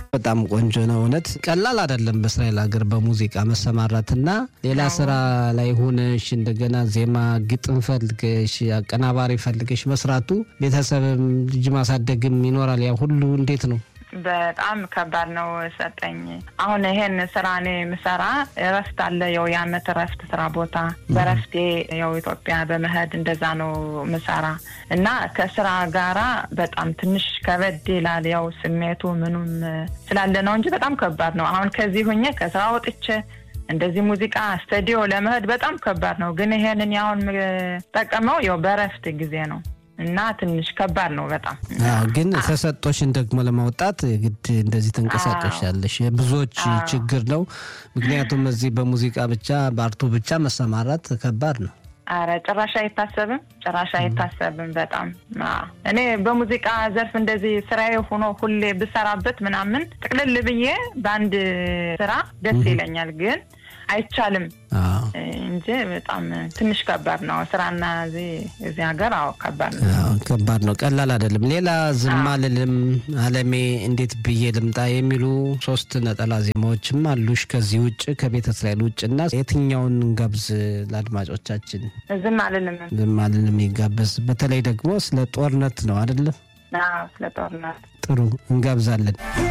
በጣም ቆንጆ ነው። እውነት ቀላል አይደለም በእስራኤል ሀገር በሙዚቃ መሰማራትና ሌላ ስራ ላይ ሆነሽ እንደገና ዜማ ግጥም ፈልገሽ አቀናባሪ ፈልገሽ መስራቱ ቤተሰብም ልጅ ማሳደግም ይኖራል። ያ ሁሉ እንዴት ነው? በጣም ከባድ ነው ሰጠኝ። አሁን ይሄን ስራ እኔ ምሰራ እረፍት አለ፣ ያው የአመት እረፍት ስራ ቦታ በረፍቴ ያው ኢትዮጵያ በመሄድ እንደዛ ነው ምሰራ እና ከስራ ጋራ በጣም ትንሽ ከበድ ይላል። ያው ስሜቱ ምኑም ስላለ ነው እንጂ በጣም ከባድ ነው። አሁን ከዚህ ሁኜ ከስራ ወጥቼ እንደዚህ ሙዚቃ ስቱዲዮ ለመሄድ በጣም ከባድ ነው። ግን ይሄንን ያሁን የምጠቀመው ያው በረፍት ጊዜ ነው እና ትንሽ ከባድ ነው በጣም ግን ተሰጦሽን ደግሞ ለማውጣት ግድ እንደዚህ ተንቀሳቀሻለሽ። የብዙዎች ችግር ነው። ምክንያቱም እዚህ በሙዚቃ ብቻ በአርቱ ብቻ መሰማራት ከባድ ነው። አረ ጭራሽ አይታሰብም፣ ጭራሽ አይታሰብም። በጣም እኔ በሙዚቃ ዘርፍ እንደዚህ ስራዬ ሆኖ ሁሌ ብሰራበት ምናምን ጥቅልል ብዬ በአንድ ስራ ደስ ይለኛል ግን አይቻልም እንጂ በጣም ትንሽ ከባድ ነው ስራና እዚህ ሀገር። አዎ ከባድ ነው፣ ከባድ ነው፣ ቀላል አይደለም። ሌላ ዝም አልልም፣ አለሜ፣ እንዴት ብዬ ልምጣ የሚሉ ሶስት ነጠላ ዜማዎችም አሉሽ ከዚህ ውጭ ከቤተ እስራኤል ውጭ እና የትኛውን እንጋብዝ ለአድማጮቻችን? ዝም አልልም፣ ዝም አልልም ይጋበዝ። በተለይ ደግሞ ስለ ጦርነት ነው አይደለም? ስለ ጦርነት ጥሩ እንጋብዛለን።